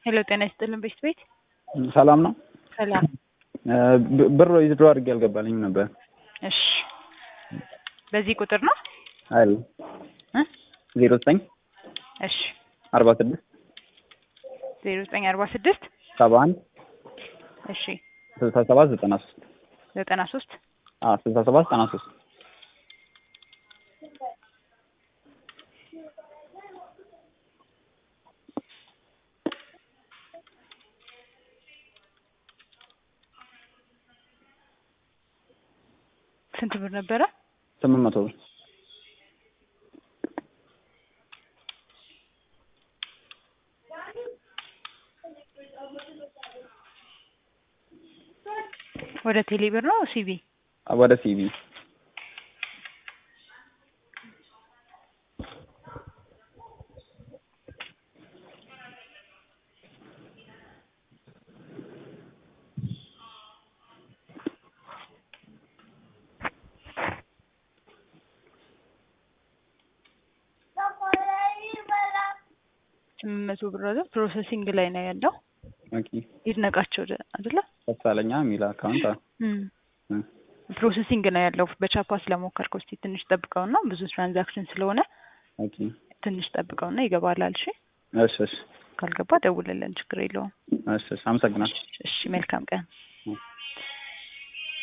ሄሎ ጤና ይስጥልን ቤት ቤት ሰላም ነው። ሰላም። ብ- ብር ዊዝድሮ አድርጌ አልገባልኝም ነበር። እሺ በዚህ ቁጥር ነው አይደል እ ዜሮ ዘጠኝ እሺ አርባ ስድስት ዜሮ ዘጠኝ አርባ ስድስት ሰባ አንድ እሺ ስልሳ ሰባት ዘጠና ሶስት ዘጠና ሶስት ስልሳ ሰባት ዘጠና ሶስት ስንት ብር ነበረ? ስምንት መቶ ብር ወደ ቴሌ ብር ነው ሲቢ? ወደ ሲቢ ስምንት መቶ ብር አይደል? ፕሮሰሲንግ ላይ ነው ያለው። ኦኬ ይድነቃቸው ደ- አይደለ? ደሳለኛ የሚል አካውንት አ- እም። እ። ፕሮሰሲንግ ነው ያለው። በቻፓ ስለሞከርከው እስቲ ትንሽ ጠብቀውና ብዙ ትራንዛክሽን ስለሆነ ኦኬ ትንሽ ጠብቀውና ይገባላል። እሺ እሺ እሺ ካልገባ ደውልልን፣ ችግር የለውም። እሺ እሺ አመሰግናለሁ። እሺ መልካም ቀን።